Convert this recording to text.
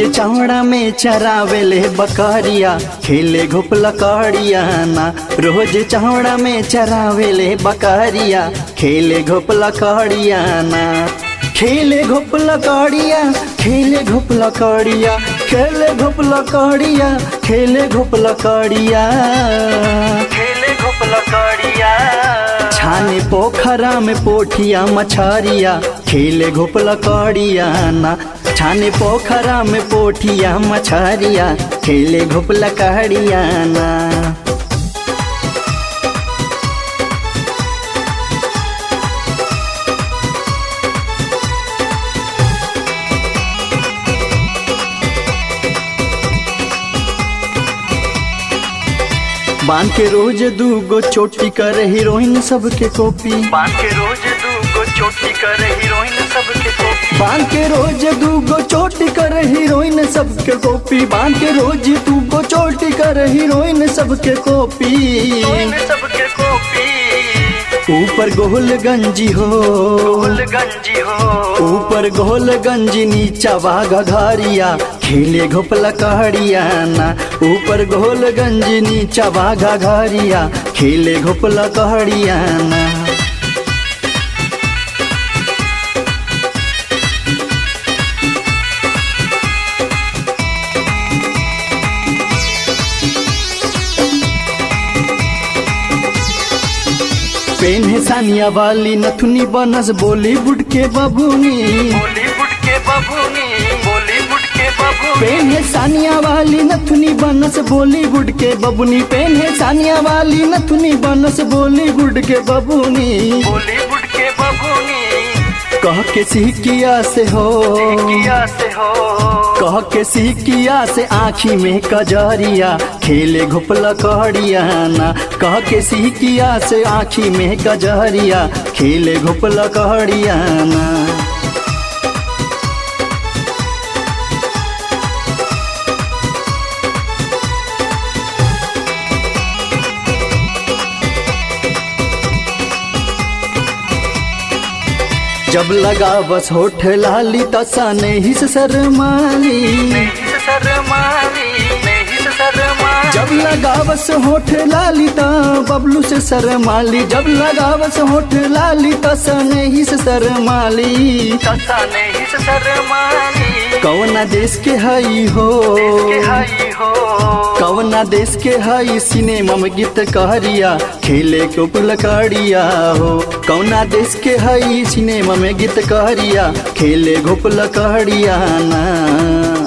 चौड़ा में चरावेले बकरिया खेले घुप लकड़िया ना रोज चौड़ा में चरावेले बकरिया खेले घुप लकड़िया ना खेले घुप लकड़िया खेले घुप लकड़िया खेले घुप लकड़िया खेले घुप लकड़िया खेले घुप लकड़िया छाने पोखरा में पोठिया मछरिया खेले घुप लकड़िया ना छाने पोखरा में पोठिया मछरिया खेले घुप लकड़िया ना बांध के रोज दूगो चोटी कर हीरोइन सबके कॉपी बांध के रोज दूगो चोटी कर हीरोइन सबके कॉपी बांध के रोज दूगो चोटी कर हीरोइन सबके कॉपी बांध के रोज दूगो चोटी कर हीरोइन सबके कॉपी हीरोइन सबके कॉपी ऊपर गोल गंजी हो गोल गंजी हो ऊपर गोल गंजी नीचा वागा घारिया खेले घोप लकड़िया ना ऊपर गोल गंजी नीचा वागा घारिया खेले घोप लकड़िया ना पेन है सानिया वाली नथुनी बनस बॉलीवुड के बबूनी बॉलीवुड के बबूनी बॉलीवुड के बबूनी पेन है सानिया वाली नथुनी बनस बॉलीवुड के बबुनी पेन है सानिया वाली नथुनी बनस बॉलीवुड के बबुनी बॉलीवुड के बबूनी कह के सिकिया से हो किया से हो कह के सिकिया से आँखी में कजरिया खेले घुप लकड़िया ना कह के सिकिया से आँखी में कजरिया खेले घुप लकड़िया ना जब लगा बस होठ लाली तसा नहीं से शर्माली नहीं से शर्माली नहीं से शर्माली जब लगा बस होठ लाली ता बबलू से शर्माली जब लगा बस होठ लाली तसा नहीं से शर्माली तसा नहीं से शर्माली कौना देश के हई हो के हाई हो कौना देश के हई सिनेमा में गीत कहरिया खेले को लकड़िया हो कौना देश के हई सिनेमा में गीत कहरिया खेले घोप लकड़िया ना